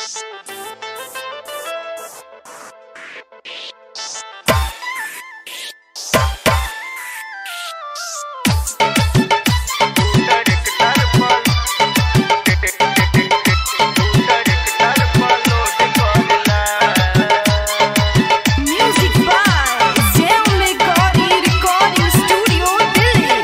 Music by Jam Megori Recording Studio, Delhi.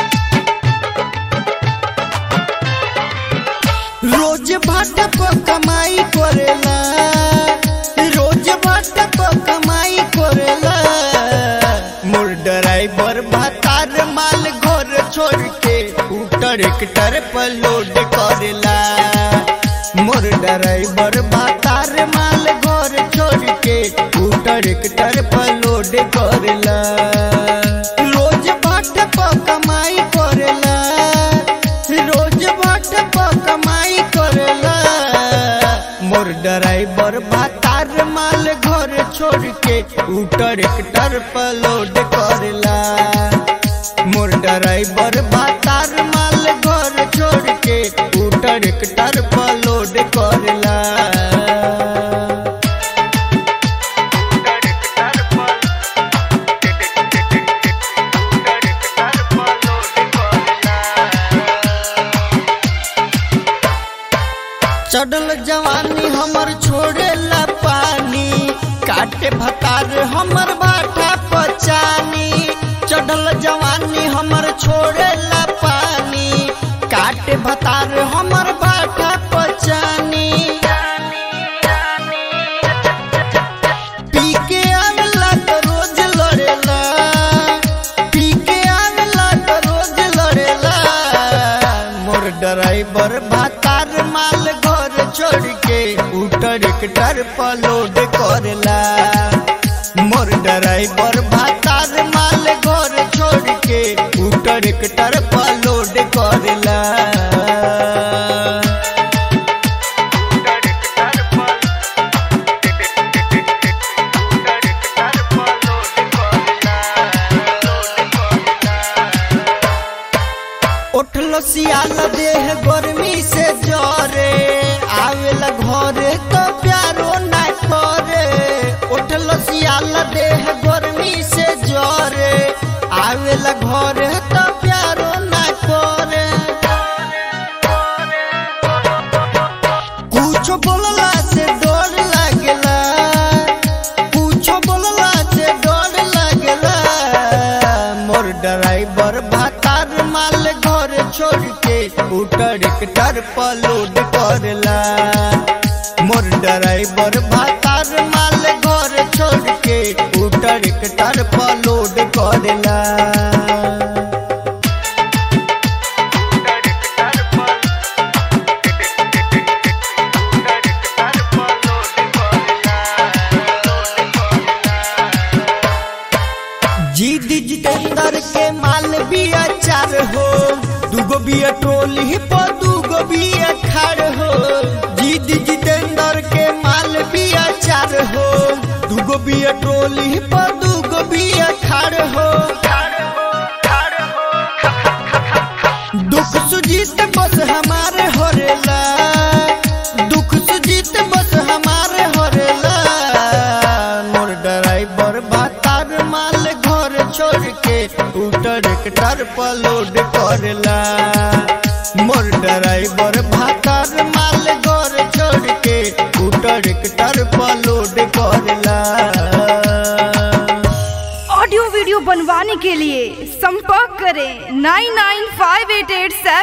रोज भाटा पर कमाई करेला रोज भाटा पर कमाई करेला मोर ड्राइवर भातार माल घर छोड़ के ऊ ट्रैक्टर पर लोड करेला मोर ड्राइवर भातार माल घर छोड़ के ऊ ट्रैक्टर पर लोड करेला रोज भाटा पर कमाई करेला रोज बाट पर कमाई करेला मोर ड्राइवर भातार माल घर छोड़ के ऊ ट्रैक्टर पर लोड करेला मोर ड्राइवर भातार माल घर छोड़ के ऊ ट्रैक्टर पर लोड करेला चढ़ल जवानी हमर छोड़ेला पानी काटे भतार हमर बाटा पचानी चढ़ल जवानी हमर छोड़ेला पानी काटे भतार हमर बाटा पचानी पी के आवेला तो रोज लड़ेला पी के आवेला तो रोज लड़ेला मोर ड्राइवर भातार माल घर छोड़ के ऊ ट्रैक्टर पर लोड करेला मोर ड्राइवर भातार माल घर छोड़ के ऊ ट्रैक्टर पर लोड करेला उठलो सियाल देह गर्मी से जरे आवेला घरे तो प्यारो ना करे उठलो सियाल देह गर्मी से जरे आवेला घरे तो प्यारो ना करे कुछो बोलला से डर लागेला कुछो बोलला से डर लागेला मोर ड्राइवर भातार माल घर छोड़ के ऊ ट्रैक्टर पर लोड करेला मोर ड्राइवर भातार माल घर छोड़ के ऊ ट्रैक्टर पर लोड करेला जीत जितेंद्र के माल बिया चार हो दूगो बिया ट्रोली पर दूगो बिया खाड़ हो जीत जितेंद्र के माल बिया चार हो दूगो बिया ट्रोली पर दूगो बिया खाड़ हो दुख सुजीत बस हमारे होरेला दुख सुजीत बस हमारे होरेला मोर ड्राइवर भातार माल घर छोड़ के ऊ ट्रैक्टर पर लोड करेला मोर ड्राइवर भातार माल घर छोड़ के ऊ ट्रैक्टर पर लोड करेला ऑडियो वीडियो बनवाने के लिए संपर्क करें nine nine five eight eight सेवन